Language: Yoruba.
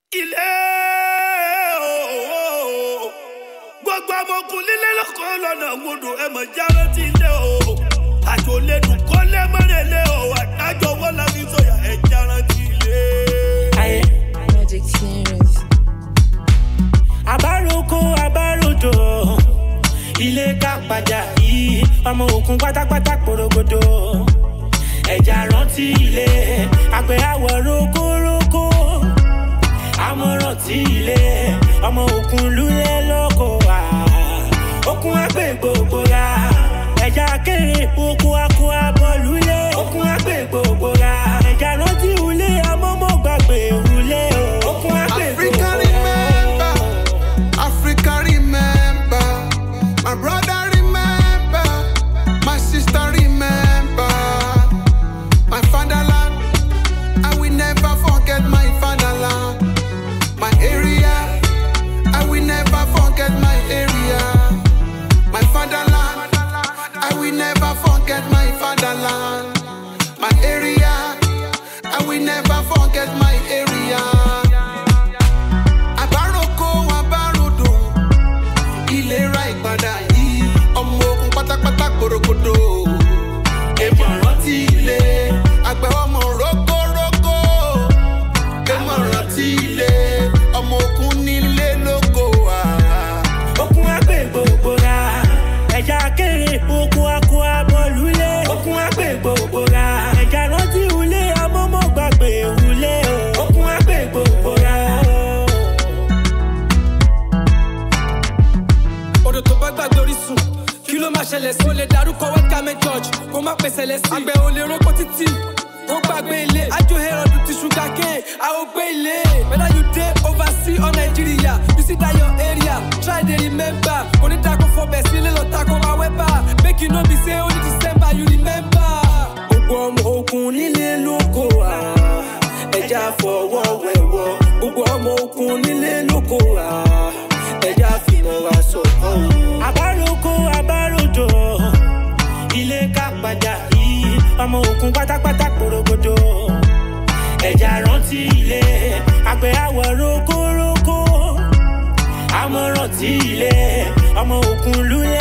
ilé ooo gbogbo ọmọkùn lílé lọkọ lọnà gbọdọ ẹ mọ jáde ti ilé o àjò lẹnu kọlẹ mọrẹlẹ o àdájọ wọn la fi sọyà ẹ jáde ti ilé. ayé Magic Series. àbáròkó àbáròdò ilé ká padà yìí ọmọ òkun pátápátá porogodo ẹja rántí ilé àgbẹ̀ àwọ̀ rókórókó àmọ̀ràn tí ilé ọmọ òkun lulẹ̀ lóko wá òkun àgbẹ̀ gbogbo ra ẹja kéré oko akọ abọ́ lulẹ̀ òkun àgbẹ̀ gbogbo ra ẹja rántí ilé amọ́mọ́ gbàgbé ilé o òkun àgbẹ̀ Africa gbogbo remember, ra. Africa remember, my brother remember, my sister remember, my fatherland. I will never forget my fatherland, my area. I will never forget my area, my fatherland. I will never forget my fatherland, my area. I will never forget my area. àbáròkó àbárodò ìlera ìpadà yìí ọmọ ogun pátápátá gbòrògbòdò èèmọ̀ rántí ilé àgbẹ̀ ọmọ rókórókó èèmọ̀ rántí ilé ọmọ ogun nílé lóko wà. okun agbe gbogbo ra ẹja kéré oko akọ abọlulẹ okun agbe gbogbo ra ẹja rántí ulé amọmọ gbàgbé ulé o okun agbe gbogbo ra. odò tó bá gbàgbé orísun kí ló máa ṣẹlẹ̀ sí. o lè darúkọ wẹ́kámẹ́ george kó má pèsè lẹ́sìn. àgbẹ̀ ò lè rókò títì kó gbàgbé ilé. ajo herod ti ṣúgà ké àwọn gbé ilé. whether you dey oversea or nigeria you see that your area try dey remember. onídàkọ̀ fọbẹ̀ sílé lọ takọ̀ máa wẹ́bà make you no be say only december you remember. gbogbo ọmọ ogun nílé lóko wa ẹja fọwọ́ wẹ̀wọ́ gbogbo ọmọ ogun nílé lóko wa ẹja fìmọ̀ wa sọ̀kọ́. àbáròkó àbáròdò ilé ká padà yìí ọmọ ogun pátápátá porogodo ẹja rántí ilé àgbẹ̀ àwọ̀ rókórókó àmọ̀ràn tí ilé ọmọ ogun lulẹ̀